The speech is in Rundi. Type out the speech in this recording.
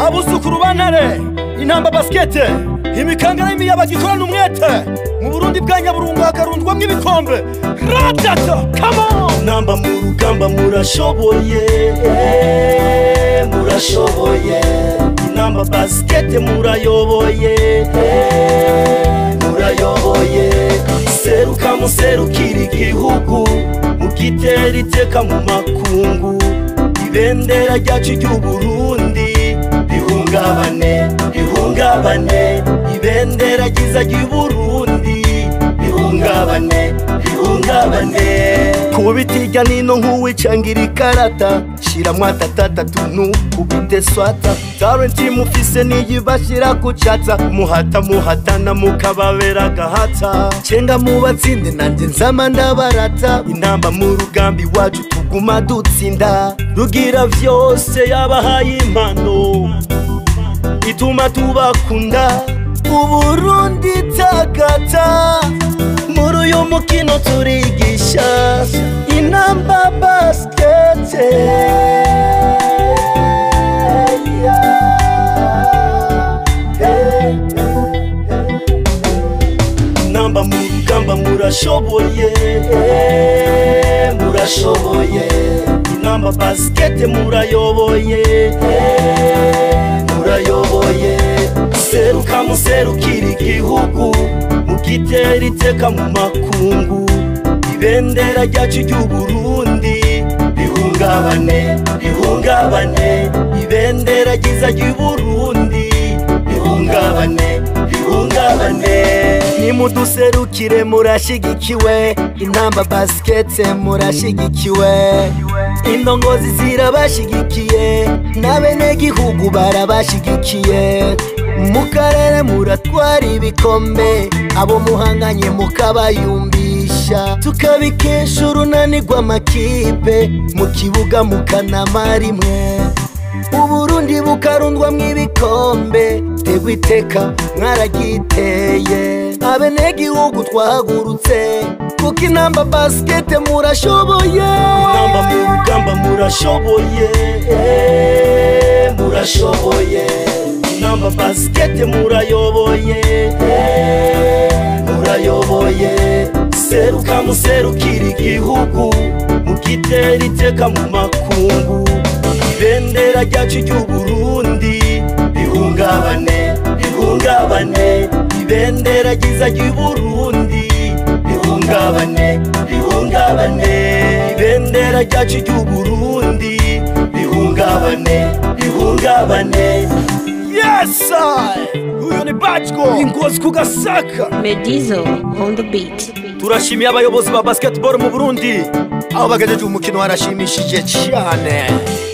abuzukuru bantare intamba basikete imikangara y'imiyabaga ikorana umwete mu burundi bwa nyaburungu hakarundwamo ibikombe ratata kamo namba mu rugamba murashoboye murashoboye inamba basikete murayoboye murayoboye seruka muserukira igihugu mugitera iteka mu makungu ibendera ryacu ry'uburundi rihungabane rihungabane ibendera ryiza ry'uburundi rihungabane rihungabane kubita irya nino nk'uwicangira ikarata shiramwo atatatatu ntukubite swata tarenti mufise niyibashira kucatsa muhata muhatana mukababera agahata cenga mubatsinde nanje nzama ndabarata intamba mu rugambi wacu tuguma dutsinda rugira vyose yabahaye impano ituma tubakunda uburundi takata muri uyu mukino turigisha inamba basikete namba mu rugamba murashoboye murashoboye inamba basikete murayoboye murayoboye seruka muserukira igihugu mugitera iteka mu makungu ibendera ryacu ry'uburundi rihungabane rihungabane ibendera ryiza ry'uburundi rihungabane rihungabane nimuduserukire murashigikiwe intamba basikete murashigikiwe indongozi zirabashigikiye n'abenegihugu barabashigikiye mu karere muratwara ibikombe abo muhanganye mukabayumbisha tukabikesha urunani rw'amakipe mu kibuga mukanama rimwe uburundi bukarundwamwo ibikombe tegwa iteka mwaragiteye abenegihugu twahagurutse kuko inamba basikete murashoboye inamba mu rugamba murashoboye murashoboye inamba basikete murayoboye murayoboye seruka muserukira igihugu mugitera iteka mu makungu ibendera ryacu ry'uburundi rihungabane rihungabane ibendera ryiza ry'uburundi rihungabane rihungabane ibendera ryacu ry'uburundi rihungabane rihungabane yesa uyu ni backo ingozi ku gasaka Medizo on the beat. turashimiye abayobozi ba basketball mu burundi aho bagejeje umukino warashimishije cyane